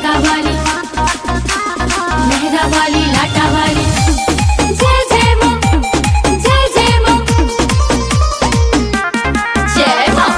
जोता वाली मेहरा वाली लाटा वाली जय जय माँ जय जय माँ जय माँ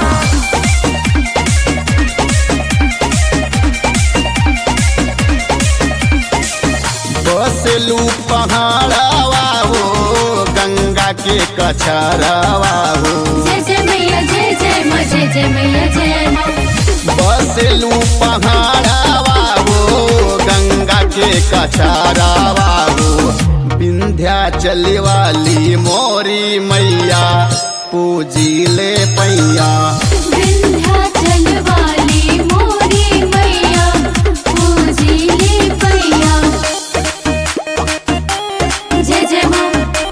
बसलू पहाड़ावा हो गंगा के कछरावा हो जय जय मैया जय जय माँ जय जय मैया जय माँ बसलू पहाड़ावा हो गंगा के कछरावा हो विंध्याचल वाली मोरी मैया पूजिले पैया विंध्याचल वाली मोरी मैया पूजिले पैया जय जय माँ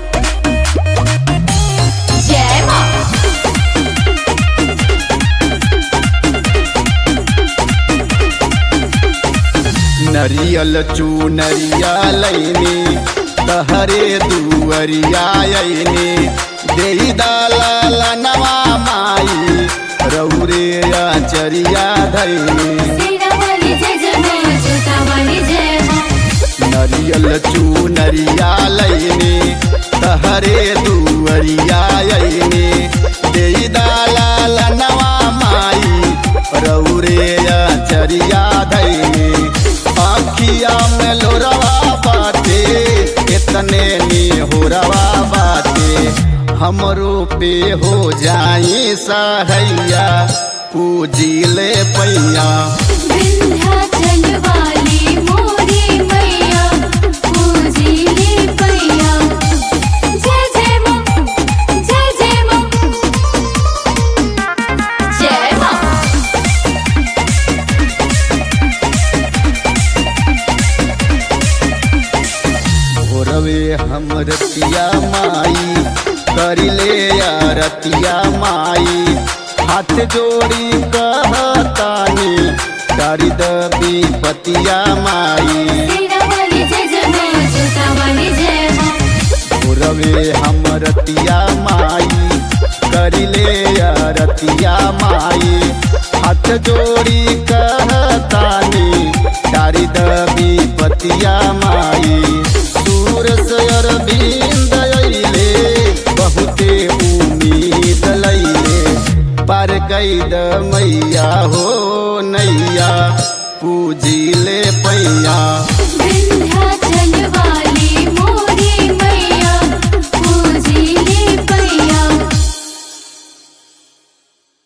जय माँ नरियल चूनरिया लैनी तहरे दुअरिया अइनी देई दाला नवा माई रौरे आचरिया धैनी सेना वाली जय जय मैया जोता वाली जय माँ नरियल चूनरिया लैनी तहरे दुअरिया अइनी देई दाला नवा माई रौरे आचरिया धैनी आखिया में लोरवा बाटे इतने नी होरवा बाटे हमरो पे हो जाई सहैया पूजिले पैया विंध्याचल वाली मोरी मैया पूजिले पैया जय जय माँ जय जय माँ जय माँ भोरवे हम रतिया माई करिले रतिया माई हाथ जोड़ी कहतानी करी दबी पतिया माई सेना वाली जय जय मैया जोता वाली जय माँ भोरवे हम रतिया माई करिले रतिया माई हाथ जोड़ी कहतानी डारी दबी पतिया माई दूर से अरविंद अइले बहुते उम्मीद लैले पर कैद मैया हो नैया पूजिले पैया